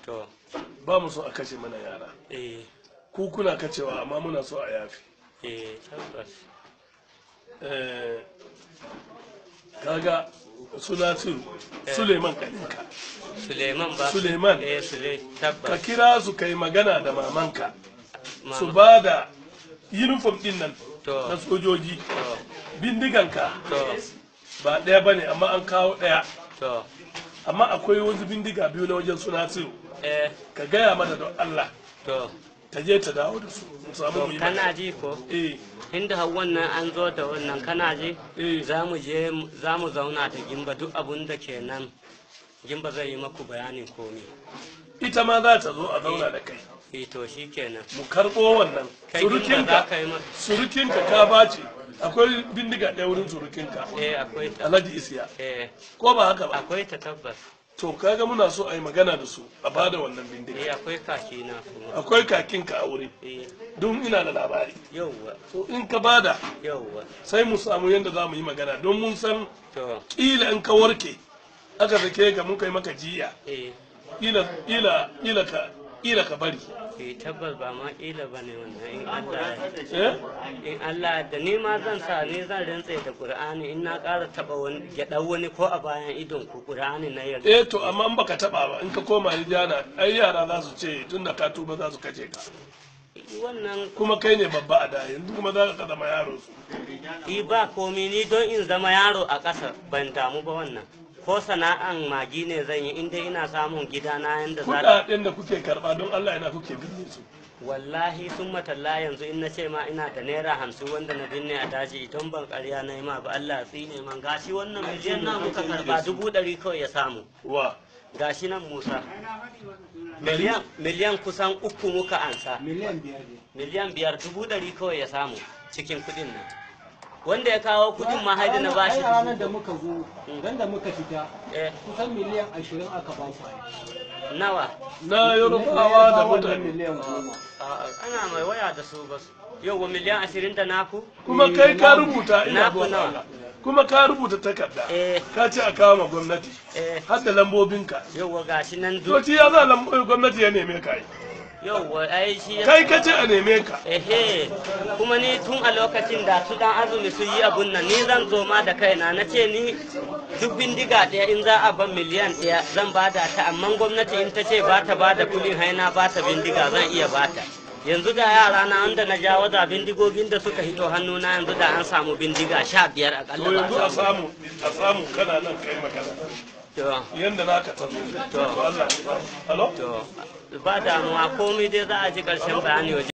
to ba mu so a kashe mana yara eh ku kuna kacewa amma muna so a yafi eh tabbas Eh, kaga suna su suleiman kaninka suleiman ba Suleiman. eh sule ka tabbas kira su kai magana da mamanka Mama. su ba da uniform din nan To. na sojoji to bindiganka to ba ɗaya ba ne amma an kawo ɗaya to amma akwai wasu bindiga biyu na wajen suna su eh ka gaya mata don Allah to ta je ta dawo da su mu samu to mu yi kana magana. ji ko eh inda har wannan an zo da wannan kana ji Eh. za mu je za mu zauna da gimba duk abun da ke nan gimba zai yi maku bayanin komi ita ma za ta zo a zauna da kai eh to shi kenan mu karɓo wannan kai gimba za surukinka ka yi ma surukinka ka bace akwai bindiga ɗaya wurin surukinka eh akwai ta alhaji isiya eh ko ba haka ba akwai ta tabbas to kaga muna so a yi magana da su a bada wannan eh bindiga akwai kaki na kuma akwai kakinka a wuri eh don ina da labari yauwa to in ka bada yauwa sai mu samu yadda za mu yi magana don mun san to ƙila in ka warke aka sake ka mun kai maka jiya eh ƙila ƙila ƙila ka ƙila ka bari eh tabbas ba ma ƙila ba ne wannan in Allah ya eh in Allah da ni ma zan sa ni zan rantse da Qur'ani in na ƙara taɓa wani gyaɗa wani ko a bayan idon ku Qur'ani na yarda eh to amma in baka taba ba in ka koma Rijana ai yara za su ce tunda ka tuba za su kace ka wannan kuma kai ne babba a da yanzu kuma za ka zama yaro su i ba komi ni don in zama yaro a ƙasa ban damu ba wannan ko sana'an magi ne zan yi inda ina samun gidana yanda za ta kudaden da kuke karba don Allah ina kuke binne su wallahi sun matalla yanzu in na ce ma ina da naira hamsin wanda na binne a daji idan ban karya na yi ma ba Allah ya tsine man gashi wannan miliyan na muka karba dubu ɗari kawai ya samu wa gashi nan Musa miliyan miliyan kusan uku muka ansa miliyan biyar ne miliyan biyar dubu ɗari kawai ya samu cikin kuɗin nan wanda ya kawo kuɗin ma haidi na bashi Ai, ranar da dubu muka zo ran da muka fita eh kusan miliyan ashirin aka ba su nawa na yorubawa da mutane miliyan goma A'a, ana mai waya da su ba su yau wa miliyan ashirin da naku kuma kai ka rubuta ina Na zuwa kuna. Allah. kuma ka rubuta takarda eh ka ce a kawo ma gwamnati eh har da lambobinka yau wa gashi nan to duk shi ya za lambobin gwamnati ya neme ka yi yau wa ai shi ya kai ka ce a neme ka ehe kuma ni tun a lokacin da su dan azumi su yi abun nan ni zan zo ma da kaina na ce ni duk bindiga ɗaya in za a ban miliyan ɗaya zan bada ta amma gwamnati in ta ce ba ta bada kuɗin haina ba ta bindiga zan iya bata yanzu da yara na wanda na jawo da bindigogin da suka hito hannuna yanzu da an samu bindiga sha biyar akalla to ba yanzu a samu a samu kana nan kai magana to yanda naka ta zo to Allah ya sa. Hello? to ba damuwa komai dai za a ji ƙarshen bayani waje